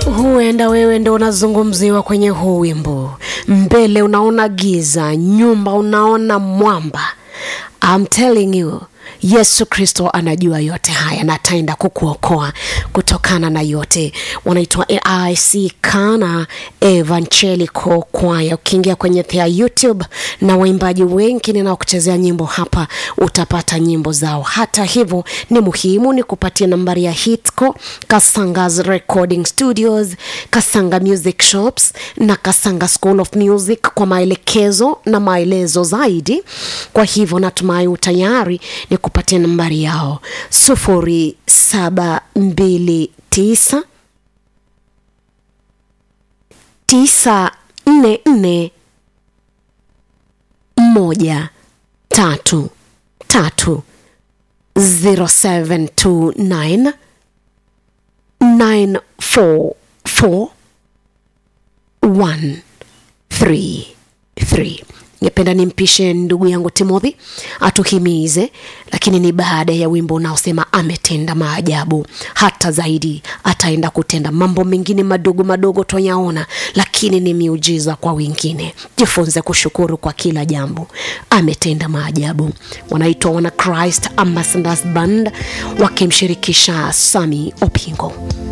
huenda wewe ndo unazungumziwa kwenye huu wimbo mbele unaona giza nyumba unaona mwamba I'm telling you yesu kristo anajua yote haya na ataenda kukuokoa kutokana na yote wanaitwa aic kana evangelical kwaya ukiingia kwenye thea youtube na waimbaji wengi ninaokuchezea nyimbo hapa utapata nyimbo zao hata hivyo ni muhimu ni kupatia nambari ya hitco kasangas recording studios kasanga music shops na kasanga school of music kwa maelekezo na maelezo zaidi kwa hivyo natumai utayari ni kupatia nambari yao sufuri saba mbili tisa tisa nne nne moja tatu tatu 0729 944 133 ningependa nimpishe ndugu yangu timothy atuhimize lakini ni baada ya wimbo unaosema ametenda maajabu hata zaidi ataenda kutenda mambo mengine madogo madogo twayaona lakini ni miujiza kwa wengine jifunze kushukuru kwa kila jambo ametenda maajabu wanaitwa wana christ ambassadors band wakimshirikisha sami opingo